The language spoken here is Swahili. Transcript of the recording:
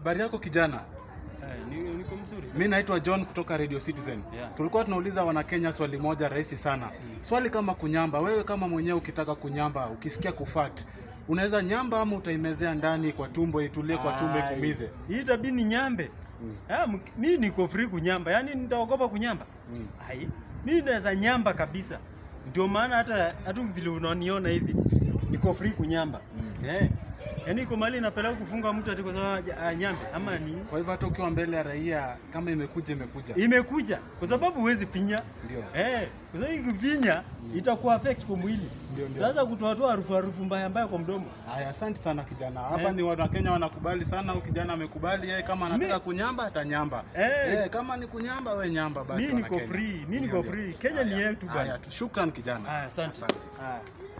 Habari yako kijana? Eh, ni- niko mzuri. Mi naitwa John kutoka Radio Citizen. Yeah. Tulikuwa tunauliza Wanakenya swali moja rahisi sana. Swali kama kunyamba, wewe kama mwenyewe ukitaka kunyamba, ukisikia kufat, unaweza nyamba ama utaimezea ndani kwa tumbo itulie kwa tumbo Ai, ikumize? Hii tabii ni nyambe. Ah, mk- mi niko free kunyamba. Yaani nitaogopa kunyamba. Mm. Ai, mi naweza nyamba kabisa. Ndio maana hata hata vile unaniona hivi niko free kunyamba. Eh. Yaani iko mali napeleka kufunga mtu ati kwa sababu ah, nyambe ama ni Kwa hivyo hata ukiwa mbele ya raia, kama imekuja imekuja. imekuja kwa sababu huwezi finya. Ndio. Eh, kwa sababu ikifinya itakuwa affect kwa mwili. Ndio, ndio. Utaanza kutoa toa harufu harufu mbaya mbaya kwa mdomo. Haya, asante sana kijana. Hapa Eh. ni Wanakenya wanakubali sana, huyu kijana amekubali yeye, kama anataka Mi- kunyamba atanyamba. Eh. Eh, kama ni kunyamba we nyamba basi. Mi niko Wanakenya. free, mi Ndio, niko ndio. free. Kenya ni Haya, yetu bwana. Haya, tu- shukran kijana. Haya, asante. Asante. Haya.